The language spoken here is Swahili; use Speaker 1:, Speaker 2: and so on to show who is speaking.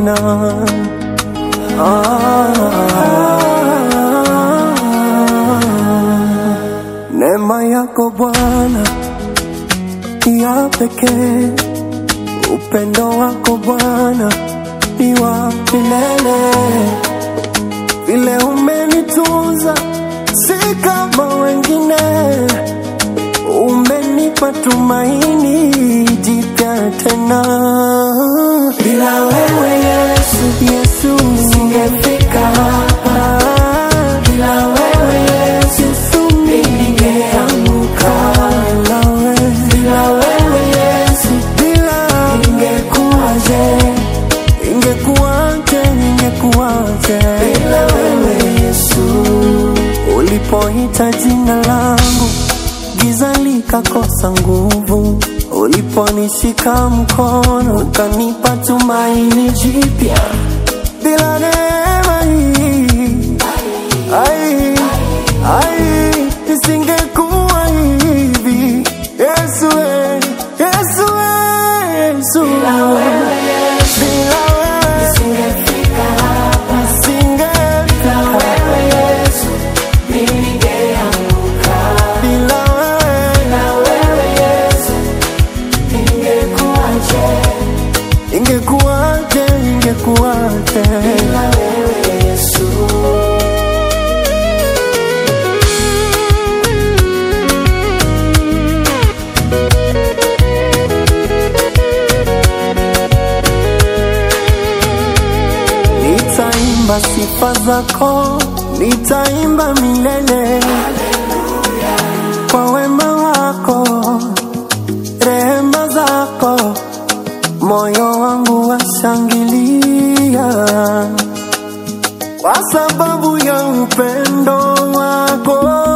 Speaker 1: tena. Ah, neema yako Bwana ya pekee, upendo wako Bwana ni wa milele, vile umenitunza si kama wengine, umenipa tumaini jipya tena. Bila wewe Yesu, Yesu nisingefika hapa. Bila wewe Yesu, Yesu ningeanguka. Bila wewe, bila wewe Yesu, bila ingekuwaje? Ingekuwaje? Ingekuwaje? Bila wewe Yesu, ulipoita jina langu giza likakosa nguvu, uliponishika mkono ukanipa tumaini jipya. Bila neema hii ai, ai, nisingekuwa hivi. Yesu, we, Yesu, we, Yesu. Bila wewe Yesu, nisingefika hapa, nisingefika wewe Yesu, ningeanguka. Bila wewe, bila wewe Yesu, ingekuwaje? Ingekuwaje? Ingekuwaje? Bila wewe Yesu. Nitaimba sifa zako, nitaimba milele kwa wema wako, rehema zako, moyo wangu washangilia kwa sababu ya upendo wako.